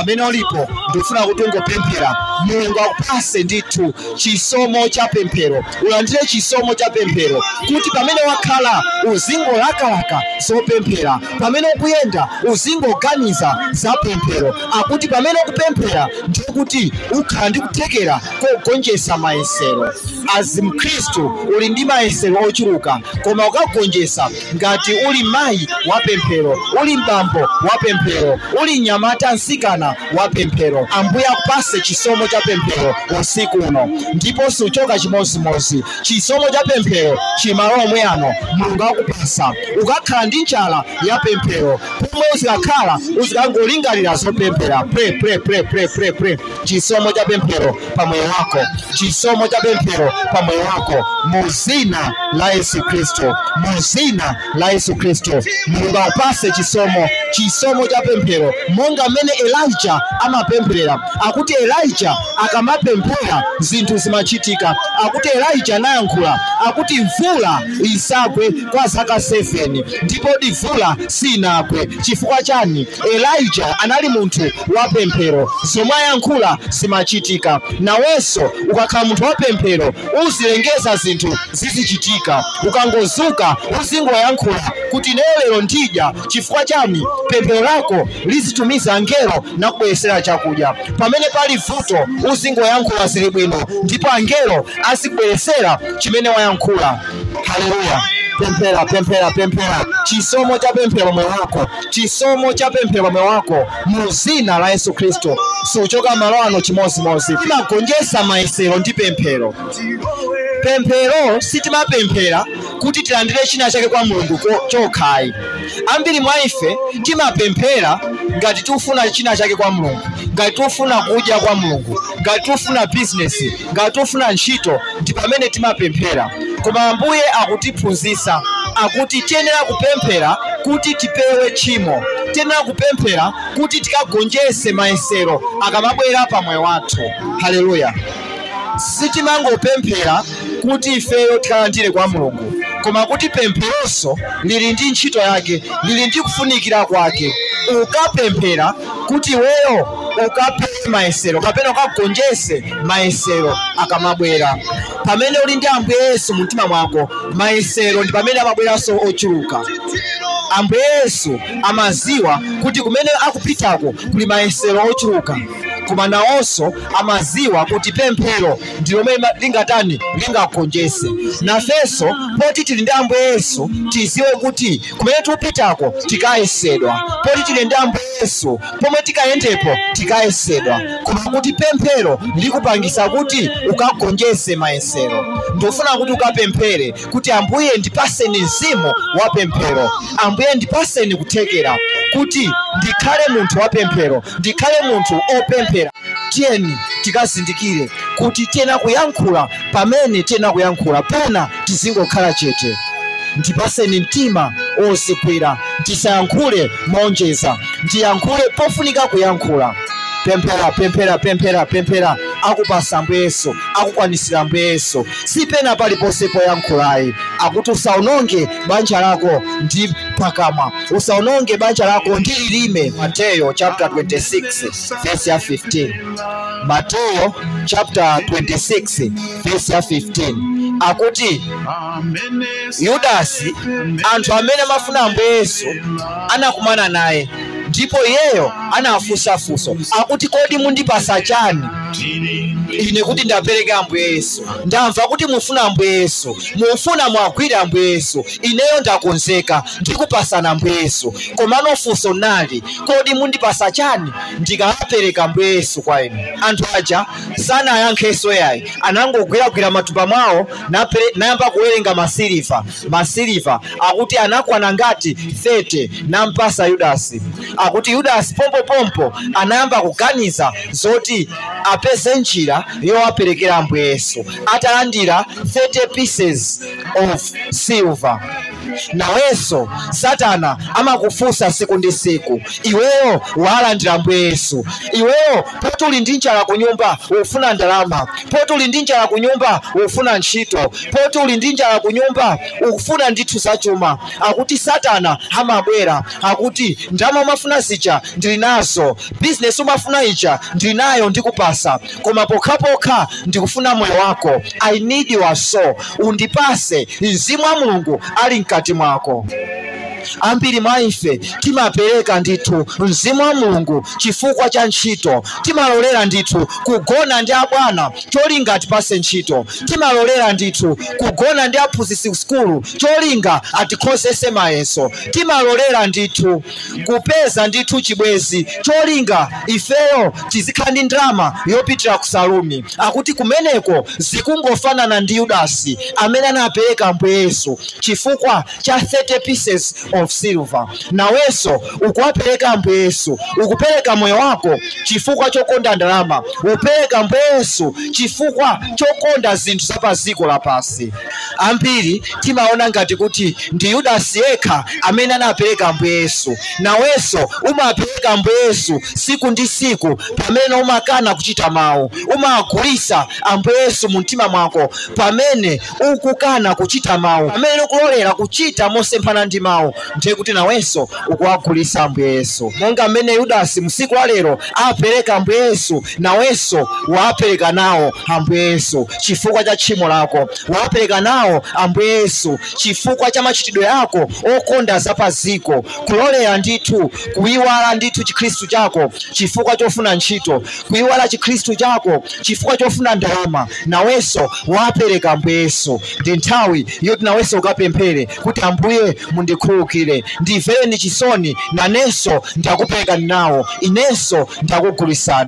pamene ulipo ndikufuna kuti ungopemphera mulungu akupase ndithu chisomo cha pemphero ulandire chisomo cha pemphero kuti pamene wakhala uzingolakalaka zopemphera pamene ukuyenda uzingoganiza za pemphero akuti pamene ukupemphera ndiye kuti ukhala ndi kuthekera kogonjetsa mayesero azi mkhristu uli ndi mayesero ochuluka koma ukagonjetsa ngati uli mayi wa pemphero uli mbambo wa pemphero uli mnyamata msikana wa pemphero ambuye akupase chisomo cha pemphero usiku uno ndipo suchoka chimozimozi chisomo cha pemphero chimalo omwe ano mulungu akupasa ukakhala ndi njala ya pemphero pomwe uzikakhala uzikangolingalira zopemphera pre pre pre pre pre pre chisomo cha pemphero pa moyo wako chisomo cha pemphero pa moyo wako mu zina la yesu kristo mu zina la yesu kristo mulungu akupase chisomo chisomo cha pemphero monga mmene elija amapemphera akuti elija akamapemphera zinthu zimachitika akuti elija anayankhula akuti mvula isagwe kwa zaka 7 ndipo mvula sinagwe chifukwa chani elija anali munthu wa pemphero zomwe ayankhula zimachitika nawenso ukakhala munthu wa pemphero uzilengeza zinthu zizichitika ukangozuka uzingoyankhula kuti lero lero ndidya chifukwa chani pemphero lako lizitumiza angelo nakubweresera chakudya pamene pali vuto uzingoyankhula zili bwino ndipo angelo azikubweresera chimene wayankhula haleluya pemphera pemphera pemphera chisomo cha pemphero moyo wako chisomo cha pemphero moyo wako mu zina la yesu kristo suchoka malo ano chimozimozi timagonjetsa mayesero ndi pemphero pemphero sitimapemphera kuti tilandire china chake kwa mulungu ko- chokhayi ambiri mwa ife timapemphera ngati tikufuna china chake kwa mulungu ngati tikufuna kudya kwa mulungu ngati tikufuna bizinesi ngati tikufuna ntchito ndi pamene timapemphera koma ambuye akutiphunzitsa akuti tiyenera kupemphera kuti tipewe tchimo tiyenera kupemphera kuti tikagonjetse mayesero akamabwera pa moyo wathu haleluya sitimangopemphera kuti ifeyo tikalandire kwa mulungu koma kuti pempheronso lili ndi ntchito yake lili ndi kufunikira kwake ukapemphera kuti iweyo ukapewe mayesero kapena ukagonjetse mayesero akamabwera pamene uli ndi ambuye yesu mu mtima mwako mayesero ndi pamene amabweranso ochuluka ambuye yesu amaziwa kuti kumene akupitako kuli mayesero ochuluka koma nawonso amaziwa kuti pemphero ndi lomwe ma- lingatani lingagonjetse nafenso poti tili ndi ambuye yesu tiziwe kuti kumene tikupitako tikayesedwa poti tili ndi ambuye yesu pomwe tikayendepo tikayesedwa koma kuti pemphero likupangisa kuti ukagonjetse mayesero ndofuna kuti ukapemphere kuti ambuye ndipaseni mzimu wa pemphero ambuye ndipaseni kuthekera kuti ndikhale munthu wa pemphero ndikhale munthu opemphera tiyeni tikazindikire kuti tiyena kuyankhula pamene tiyena kuyankhula pena tizingokhala chete ndipaseni mtima ozigwira ndisayankhule moonjeza ndiyankhule pofunika kuyankhula pemphera pemphera pemphera pemphera akupasa ambuye yesu akukwanisira ambuye yesu sipena paliponse poyankhulayi akuti usaononge banja lako ndi pakamwa usaononge banja lako ndi lilime mateyo chapter 26 verse ya 15 mateyo chapter 26 verse ya 15 akuti yudasi anthu amene amafuna ambuye yesu anakumana naye ndipo iyeyo anafunsafunso akuti kodi mundipasa chani ine kuti ndapereka ambuye yesu ndamva kuti mufuna ambuye yesu mufuna mwagwire ambuye yesu ineyo ndakonzeka ndikupasana ambuye yesu komano funso nali kodi mundipasa chani ndikapereka ambuye yesu kwa inu anthu aja sanayankhenso yayi anangogwiragwira matumba mwawo napere- nayamba kuwerenga masiliva masiliva akuti anakwana ngati 30 nampasa yudasi akuti yudasi pompopompo anayamba kuganiza zoti apeze njira yowaperekera ambuye yesu atalandira 30 pieces of silver nawenso satana amakufunsa siku ndi siku iweyo walandira ambuye yesu iweyo poti uli ndi njala ku nyumba ufuna ndalama poti uli ndi njala ku nyumba ufuna ntchito poti uli ndi njala ku nyumba ufuna ndithu zachuma akuti satana amabwera akuti ndalama umafuna zija ndili nazo bizinesi umafuna ija ndili nayo ndikupasa koma pokhapokha ndikufuna moyo wako i need your soul undipase mzimu wa mulungu ali mkati mwako ambiri mwa ife timapereka ndithu mzimu wa mulungu chifukwa cha ntchito timalolera ndithu kugona ndi abwana cholinga atipase ntchito timalolera ndithu kugona ndi aphunzitsi sukulu cholinga atikhozese mayeso timalolera ndithu kupeza ndithu chibwezi cholinga ifeyo tizikhala ndi ndalama yopitira ku saluni akuti kumeneko zikungofanana ndi yudasi amene anapereka ambuye yesu chifukwa cha 30 pieces of silver nawenso ukuwapereka ambuye yesu ukupereka moyo wako chifukwa chokonda ndalama upereka ambuye yesu chifukwa chokonda zinthu za pa dziko lapasi ambiri timaona ngati kuti ndi yudasi yekha amene anapereka ambuye yesu nawenso umapereka ambuye yesu siku ndi siku pamene umakana kuchita mawu umagulisa ambuye yesu mu mtima mwako pamene ukukana kuchita mawu pamene ukulolera kuchita mosemphana ndi mawu ndiye kuti nawenso ukuwagulisa ambuye yesu monga mmene yudasi msiku wa lero apereka ambuye yesu nawenso wapereka nawo ambuye yesu chifukwa cha tchimo lako wapereka nawo ambuye yesu chifukwa cha machitidwe ako okonda zapaziko kulolera ndithu kuyiwala ndithu chikhristu chako chifukwa chofuna ntchito kuyiwala chikhristu chako chifukwa chofuna ndalama nawenso wapereka ambuye yesu ndi nthawi yoti nawenso ukapemphere kuti ambuye mundikhululukire ndimvereni chisoni nanenso ndakuperekani nawo inenso ndakugulisani